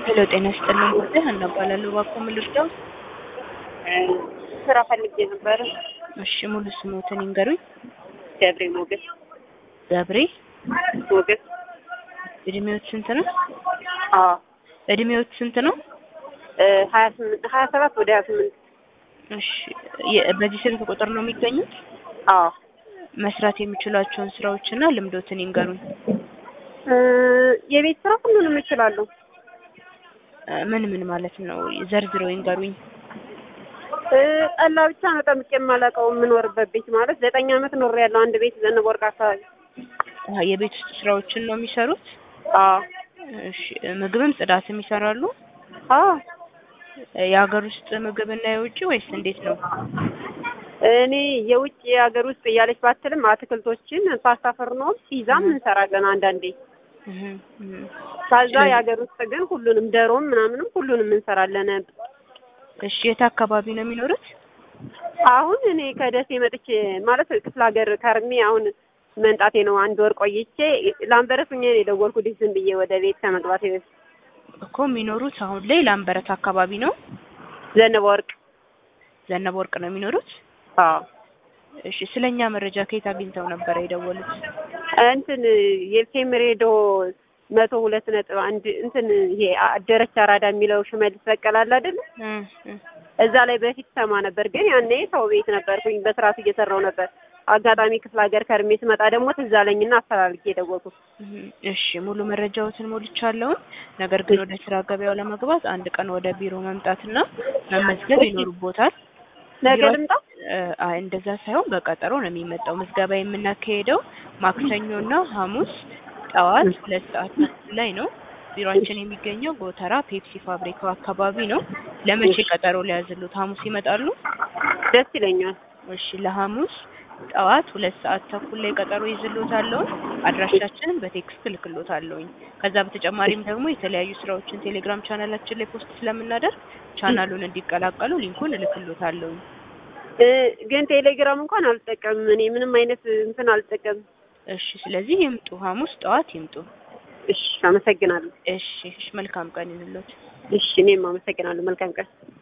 ሄሎ ጤና ይስጥልኝ ጉዳይ ሀና እባላለሁ። እባክዎ ምን ልርዳው? ስራ ፈልጌ ነበረ። እሺ ሙሉ ስሞትን ይንገሩኝ። ገብሬ ሞገስ ገብሬ። ሞገስ። እድሜዎት ስንት ነው? አዎ እድሜዎት ስንት ነው? ሀያ ስምንት ሀያ ሰባት ወደ ሀያ ስምንት እሺ የ- በዚህ ስልክ ቁጥር ነው የሚገኙት? አዎ መስራት የሚችሏቸውን ስራዎችና ልምዶትን ይንገሩኝ። እ የቤት ስራ ሁሉንም እችላለሁ። እ ምን ምን ማለት ነው? ዘርዝረው ይንገሩኝ። እ ጠላ ብቻ ነው ጠምቄ የማላውቀው የምኖርበት ቤት ማለት ዘጠኝ ዓመት ኖሬያለሁ አንድ ቤት ዘነበ ወርቅ አካባቢ። አሀ፣ የቤት ውስጥ ስራዎችን ነው የሚሰሩት? አዎ እሺ ምግብም ጽዳትም ይሰራሉ? አዎ የሀገር ውስጥ ምግብና የውጭ ወይስ እንዴት ነው? እኔ የውጭ የሀገር ውስጥ እያለች ባትልም አትክልቶችን ፓስታ፣ ፍርኖም ፒዛም እንሰራለን አንዳንዴ። እህ እህ ከዛ የሀገር ውስጥ ግን ሁሉንም ደሮም ምናምንም ሁሉንም እንሰራለን። እሺ የት አካባቢ ነው የሚኖሩት? አሁን እኔ ከደሴ መጥቼ ማለት ክፍለ ሀገር ከርሜ አሁን መንጣቴ ነው። አንድ ወር ቆይቼ ላምበረት ሁኜ ነው የደወልኩልሽ ዝም ብዬ ወደ ቤት ከመግባቴ በፊት። እኮ የሚኖሩት አሁን ላይ ላምበረት አካባቢ ነው። ዘነበ ወርቅ ዘነበ ወርቅ ነው የሚኖሩት? አዎ እሺ ስለኛ መረጃ ከየት አግኝተው ነበረ የደወሉት? እንትን የኤፍኤም ሬዲዮ መቶ ሁለት ነጥብ አንድ እንትን ይሄ አደረች አራዳ የሚለው ሽመልስ በቀለ አለ አይደል? እ እ እዛ ላይ በፊት ሰማ ነበር፣ ግን ያኔ ሰው ቤት ነበርኩኝ በስርዓቱ እየሰራው ነበር። አጋጣሚ ክፍለ ሀገር ከርሜ ስመጣ ደግሞ ትዝ አለኝና አፈላልጌ የደወልኩት። እህ እሺ ሙሉ መረጃዎትን ሞልቻለሁ። ነገር ግን ወደ ስራ ገበያው ለመግባት አንድ ቀን ወደ ቢሮ መምጣትና መመዝገብ ይኖርቦታል። ነገ ቢሮ- ልምጣ? እ አይ እንደዛ ሳይሆን በቀጠሮ ነው የሚመጣው። ምዝገባ የምናካሄደው ማክሰኞና ሐሙስ ጠዋት ሁለት ሰዓት ተኩል ላይ ነው። ቢሮአችን የሚገኘው ጎተራ ፔፕሲ ፋብሪካው አካባቢ ነው። ለመቼ ቀጠሮ ሊያዝሉት? ሐሙስ ይመጣሉ? ደስ ይለኛል። እሺ ለሐሙስ ጠዋት ሁለት ሰዓት ተኩል ላይ ቀጠሮ ይዝሎታለሁ። አድራሻችንን በቴክስት እልክሎታለሁኝ። ከዛ በተጨማሪም ደግሞ የተለያዩ ስራዎችን ቴሌግራም ቻናላችን ላይ ፖስት ስለምናደርግ ቻናሉን እንዲቀላቀሉ ሊንኩን እልክሎታለሁኝ። እ ግን ቴሌግራም እንኳን አልጠቀምም እኔ ምንም አይነት እንትን አልጠቀምም። እሺ ስለዚህ ይምጡ፣ ሐሙስ ጠዋት ይምጡ። እሺ አመሰግናለሁ። እሺ እሺ መልካም ቀን ይሁንልዎት። እሺ እኔም አመሰግናለሁ። መልካም ቀን